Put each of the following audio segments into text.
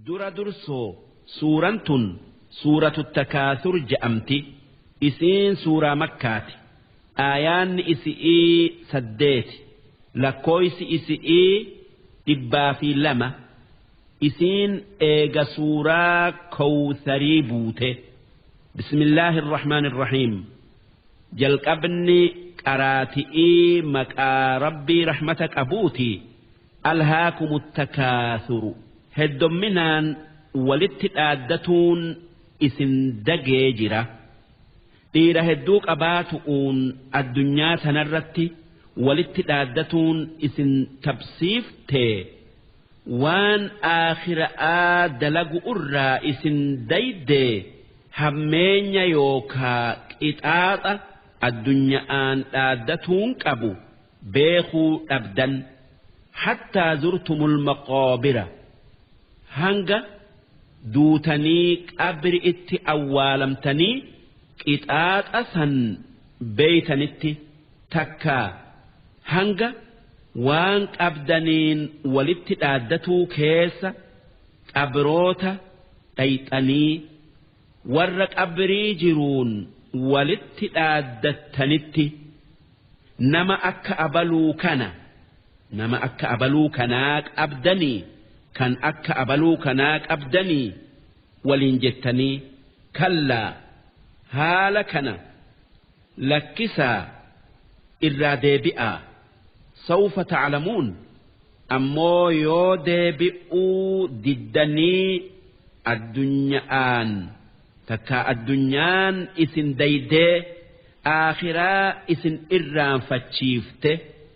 dura dursoo suuraan tun suuratu takaasur je'amti isiin suuraa makkaati aayaanni isi'ii saddeeti lakkooysi isi'ii dhibbaa fi lama isiin eega suuraa kowsarii buute bismillaahi irrahmaan irrahiim jalqabni qaraati'ii maqaa rabbii rahmata qabuuti alhaakumu takaasuru heddomminaan walitti dhaaddatuun isin dagee jira dhiira hedduu qabaatu'uun addunyaa sanarratti walitti dhaaddatuun isin tabsiiftee waan aakhira'aa dalagu irraa isin daydee hammeenya yookaa qixaaxa addunya'aan dhaaddatuun qabu beekuu dhabdan hattaa zurtumul maqoobira hanga duutanii qabri itti awwaalamtanii qixaaxa san beeytanitti takkaa hanga waan qabdaniin walitti dhaaddatuu keessa qabroota dhayxanii warra qabrii jiruun walitti dhaaddattanitti nama akka abaluu kana nama akka abaluu kanaa qabdanii kan akka abaluu kanaa qabdanii waliin jettanii kallaa haala kana lakkisaa irraa deebi'aa sawfa taclamuun ammoo yoo deebi'uu diddanii addunya'aan takkaa addunyaan isin daydee aakhiraa isin irraanfachiifte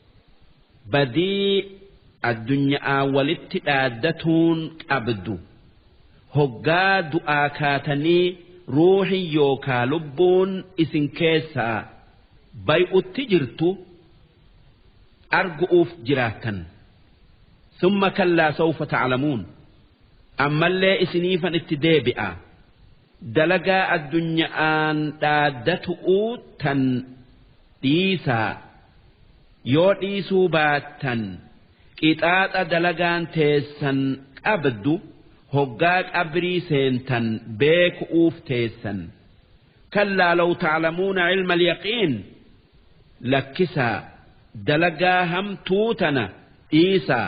badii addunyaa walitti dhaaddatuun qabdu hoggaa du'aa kaatanii ruuxi yookaa lubbuun isin keessaa bay'utti jirtu argu'uuf jiraattan summa kallaa sawfa taclamuun ammallee isiniifan itti deebi'a dalagaa addunya'aan dhaaddatu'uu tan dhiisaa yoo dhiisuu baattan qixaaxa dalagaan teessan qabdu hoggaa qabrii seentan beeku'uuf teessan kallaa law taclamuuna cilma alyaqiin lakkisaa dalagaa hamtuu tana dhiisaa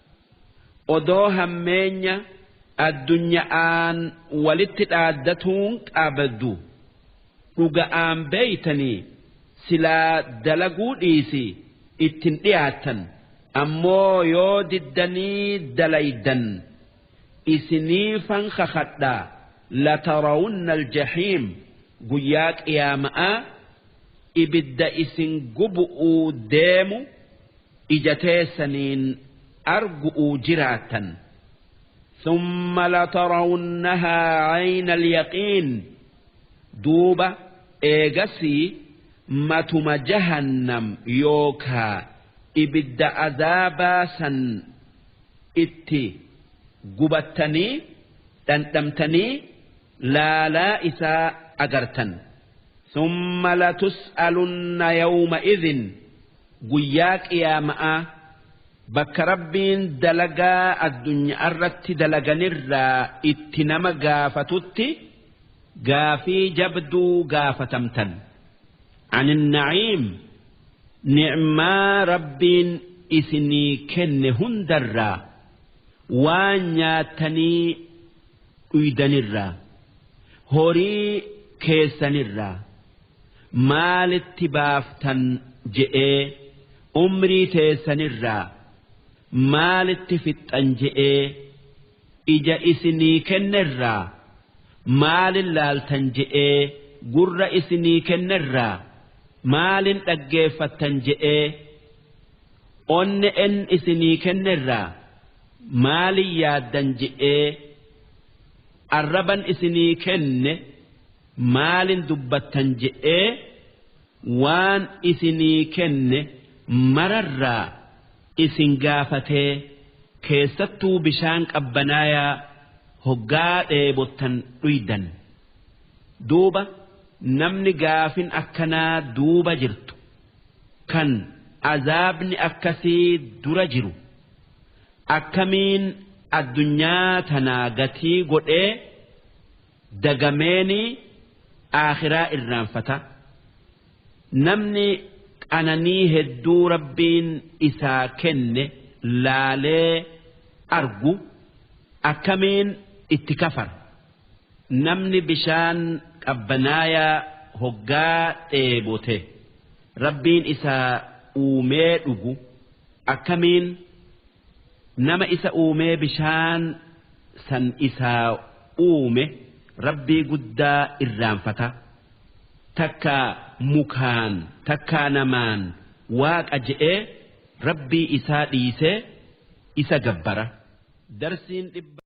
odoo hammeenya addunya'aan walitti dhaaddatuun qabdu dhuga'aan beeytanii silaa dalaguu dhiisi ittin dhiyaattan ammoo yoo diddanii dalaydan isiniifan kakadhaa latarawunna aljahiim guyyaa qiyaama'aa ibidda isin gubu'uu deemu ijateessaniin argu'uu jiraattan ثم لترونها عين اليقين دوبة إيغسي متم جهنم يوكا إبد عذابا سن إتي قبتني تنتمتني لا لا إساء أجرتن ثم لتسألن يومئذ قياك يا مآ bakka rabbiin dalagaa addunyaa irratti dalaganirraa itti nama gaafatutti gaafii jabduu gaafatamtan عن النعيم نعما ربين إسني كن هندرا وانياتني ويدنرا هوري كيسنرا مال اتبافتن جئ أمري تيسنرا maalitti fixxan je'ee ija isinii kennerraa maalin laaltan je'ee gurra isinii kennerraa maalin dhaggeeffattan je'ee onne en isinii kennerraa maalin yaaddan je'ee arraban isinii kenne maalin dubbattan je'ee waan isinii kenne mararraa isin gaafatee keessattuu bishaan qabbanaayaa hoggaa dheebottan dhuydan duuba namni gaafin akkanaa duuba jirtu kan azaabni akkasii dura jiru akkamiin addunyaa tanaa gatii godhee dagameeni aakhiraa irraanfata namni qananii hedduu rabbiin isaa kenne laalee argu akkamiin itti kafara namni bishaan qabbanaayaa hoggaa dheebote rabbiin isaa uumee dhugu akkamiin nama isa uumee bishaan san isaa uume rabbii guddaa irraanfata takka mukaan takkaa namaan waaqa je'ee rabbii isaa dhiisee isa gabbara darsiin dhibba.